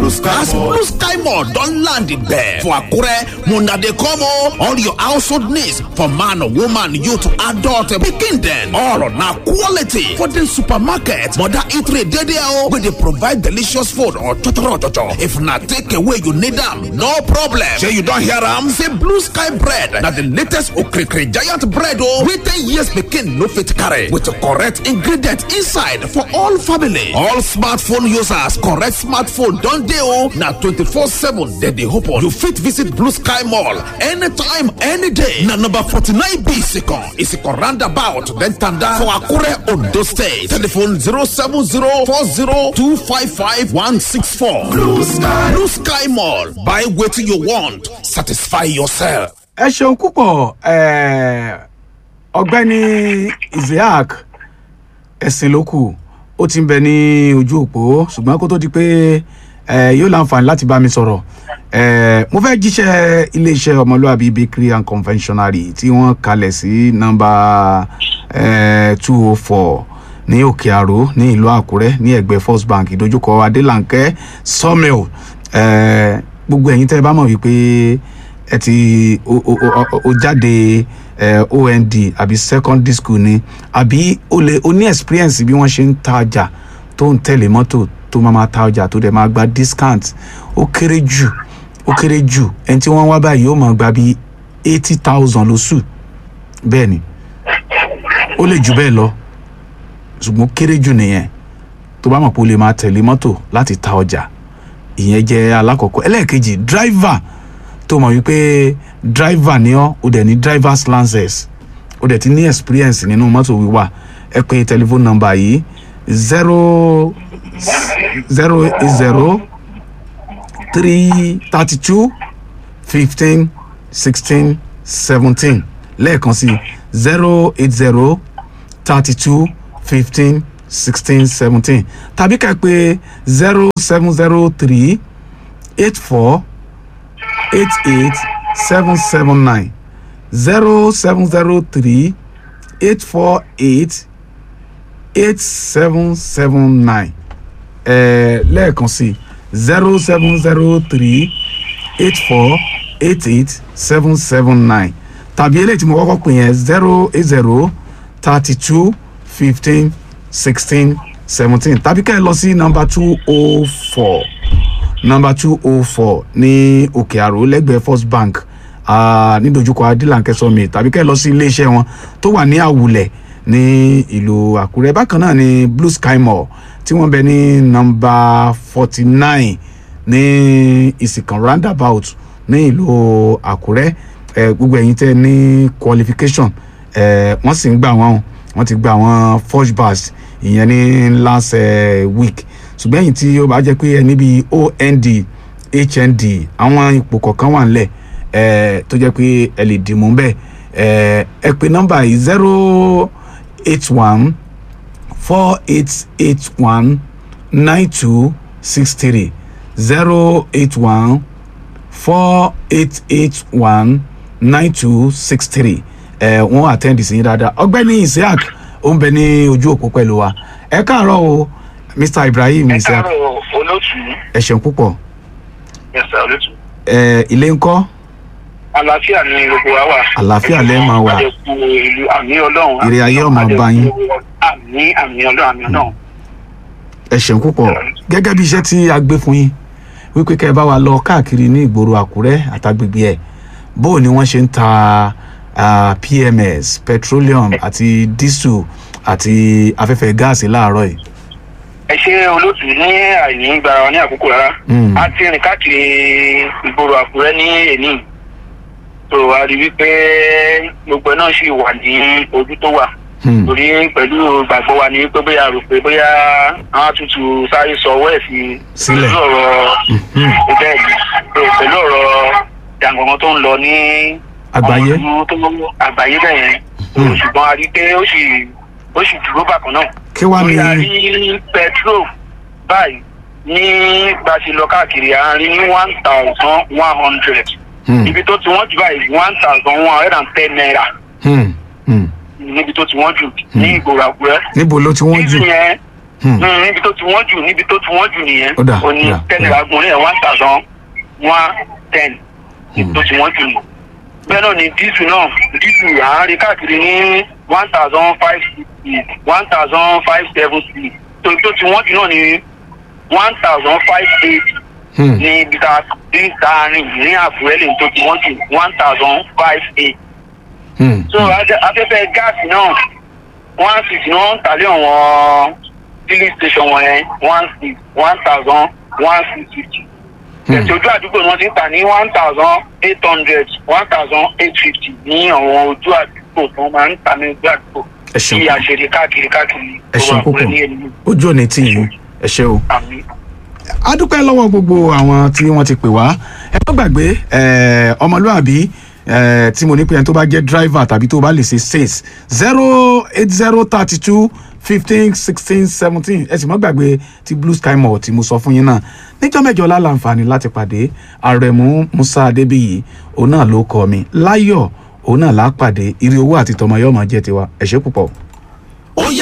Blue Sky as Mall. blue sky mall don land there for akure muna dey come o all your household needs for man woman youth adult pikin dem all na quality for the supermarket mother eatery dey there o wey dey provide delicious food or chochoro chocho if na take away you need am no problem shey you don hear am say blue sky bread na the latest okrikiri giant bread o wey ten years pikin no fit carry with correct ingredient inside for all family all smartphone users correct smartphone don dey o na twenty-four seven dem dey open you fit visit blue sky mall anytime any day na number forty-nine b second isiko roundabout then tanda for akure ondo state telephone zero seven zero four zero two five five one six four blue sky blue sky mall buy wetin you want satisfy yourself. ẹ ṣeun púpọ̀ eh, ọ̀gbẹ́ni isaac ẹ̀sìn ló kù ó ti ń bẹ ní ojú òpó ṣùgbọ́n kó tó di pé eh, yóò láǹfààní láti bá mi sọ̀rọ̀ eh, mo fẹ́ jíṣẹ́ iléeṣẹ́ ọmọlúwàbí bakery and confectionery tí wọ́n kalẹ̀ sí nọ́mbà two oh four ní òkè àró ní ìlú àkúrẹ́ ní ẹ̀gbẹ́ first bank ìdojúkọ adélànkẹ́ sawmill eh, gbogbo ẹ̀yin tẹ́ ẹ bá mọ̀ wípé ẹ ti o o o o jáde ẹ ond àbí secondary school ni àbí o lè o ní experience bí wọ́n ṣe ń ta ọjà tó ń tẹ̀lé mọ́tò tó máa ma ta ọjà tó dẹ̀ máa gba discount ó kéré jù ó kéré jù ẹni tí wọ́n wá báyìí ó máa gba bí eighty thousand lóṣù bẹ́ẹ̀ ni ó lè jù bẹ́ẹ̀ lọ ṣùgbọ́n ó kéré jù nìyẹn tó bá mọ̀ pé o lè máa tẹ̀lé mọ́tò láti ta ọjà ìyẹn jẹ́ alákọ̀ọ́kọ́ ẹlẹ́ẹ̀kejì driver tó mọ̀ wípé driver ni ọ́ o dẹ̀ ní drivers license o dẹ̀ ti ní experience nínú mọ́tò wíwà ẹ pé telephone number yìí zero zero zero three thirty two fifteen sixteen seventeen lẹ́ẹ̀kan sí zero eight zero thirty two fifteen sixteen seventeen tàbí ká pé zero seven zero three eight four eight eight seven seven nine zero seven zero three eight four eight eight seven seven nine ẹ̀ẹ́ lẹ́ẹ̀kan sí zero seven zero three eight four eight eight seven seven nine tàbí eléyìí tí mo kọ́kọ́ pè yẹn zero eight zero thirty two fifteen sixteen seventeen tàbí ká ẹ lọ sí nọ́mbà two oh four nọmba two oh four ní òkè àrò lẹ́gbẹ̀ẹ́ first bank ah, ní dojúkọ adílànkẹ́ sọmi tàbí kẹ́ ẹ lọ sí iléeṣẹ́ wọn tó wà ní àwùlẹ̀ ní ìlú àkúrẹ́ bákan náà ní blue sky mall tí wọ́n bẹ ní nọmba forty nine ní ìsìnkàn roundabout ní ìlú àkúrẹ́ eh, gbogbo ẹ̀yin tẹ́ ní qualification eh, wọ́n sì ń gbà wọ́n wọ́n ti gba àwọn first batch ìyẹn ní last eh, week ṣùgbọ́n ẹ̀yìn tí ó bá jẹ́ pé ẹni bíi ond hnd àwọn ipò kọ̀ọ̀kan wà nílẹ̀ ẹ̀ tó jẹ́ pé ẹ lè dìmú bẹ́ẹ̀ ẹ̀ ẹ pé nọ́mbà yìí zero eight one four eight eight one nine two six three zero eight one four eight eight one nine two six three ẹ̀ wọ́n àtẹ́ǹdì sí yín dáadáa ọgbẹ́ni isiaq ó ń bẹ ní ojú òpó pẹ̀lú wa ẹ káàárọ̀ o mr ibrahim ẹ isiaq káàárọ̀ olóòtú ẹ ṣeun púpọ̀ yẹsà olóòtú. ẹ ilé ńkọ́ àlàáfíà ni gbogbo wa wà. Àlàáfíà lẹ máa wà. àdẹkù ìlú àmì ọlọ́run. Ire ayé ọmọ bá yín. àmì àmì ọlọ́run àmì ọlọ́run. ẹ ṣeun púpọ̀ gẹ́gẹ́ bí iṣẹ́ tí a gbé fún yín wípé kẹ́ ẹ bá wa lọ káàkiri ní ìgboro àkúrẹ́ àtàgbègbè ẹ̀ bó o ni wọ́n ṣe ń ta ah, pms petroleum àti diesel àti afẹ́fẹ́ gáàsì láàárọ̀ yìí. ẹ ṣe olóòtú ní àìní gbara wa ní àkókò rárá. Mm. a ti rìn káàkiri ìgboro àkúrẹ́ ní èní. tó a rí wípé gbogbo ẹ náà ṣì wà ní ojú tó wà. Hmm. torí pẹ̀lú gbàgbọ́ wa ni pé bóyá rò pé bóyá àwọn àtútù sáré sọ ọwọ́ ẹ̀ sí Sílẹ̀. pẹ̀lú ọ̀rọ̀ bẹ́ẹ̀ ni pé pẹ̀lú ọ̀rọ̀ jàǹgàngàn tó ń lọ ní Àgbáyé. ọmọ ìlú tó àgbáyé bẹ́ẹ̀ yẹn Hmm. ṣùgbọ́n a rí pé ó sì ó sì dúró bákan náà kí wàá ní torí a rí petrol báyìí ní bá a ṣe lọ káàkiri à ń rí ní one thousand one hundred Hmm. ibi tó ti wọ́n jù báyìí one thousand one hundred and ten naira Hmm. Hmm. níbi tó ti wọ́n jù ní ìgboro àkúrẹ́ níbo ló ti wọ́n jù dísù yẹn Hmm. Mm, níbi tó ti wọ́n jù níbi tó ti wọ́n jù nìyẹn Ó dà, ó ní ó dà, ten ó naira dà. gun ní one thousand one ten níbi tó ti wọ́n jù nù bẹ́ẹ̀ náà ni dísù náà dísù à ń rí káàkiri ní one thousand five sixty one thousand five seventy tó tó ti wọ́n jù náà ní one thousand five eighty Hmm. ní ibi tá a ta rìn ní àbúrẹ́ lè tó ti wọ́n jù one thousand five eight Hmm. so afẹ- afẹ́fẹ́ gáàsì náà one six ní wọ́n ń tàlé àwọn filling station wọn yẹn one six one thousand one six fifty Hmm. ẹ̀sìn ojú àdúgbò ni wọ́n ti ń tà ní one thousand eight hundred one thousand eight fifty ní àwọn ojú àdúgbò tí wọ́n máa ń tà ní ojú àdúgbò ẹ ṣeun bí púpọ̀. àṣírí káàkiri káàkiri ẹ ṣeun gbogbo púpọ̀ àkùrẹ́ ní ẹni ojú òní tì yín ẹ ṣe o. àmì. a dúpẹ́ lọ́wọ́ gbogbo àwọn tí wọ́n ti pè wá ẹ má gbàgbé eh, ọmọlúàbí eh, tí mo ní pé ẹni tó bá jẹ́ driver tàbí tó bá lè ṣe sales zero eight zero thirty two fifteen sixteen seventeen ẹ sì má gbàgbé ti blue sky mall tí mo sọ fún yín náà níjọ́ mẹ́jọ láǹfààní láti pàdé àrẹ̀mú musa adébíyì òun náà ló kọ́ mi láyọ̀ òun náà lápàdé ire owó àti tọmọ yọ̀ọ́ máa jẹ́ tiwa ẹ ṣé púpọ̀. ó yá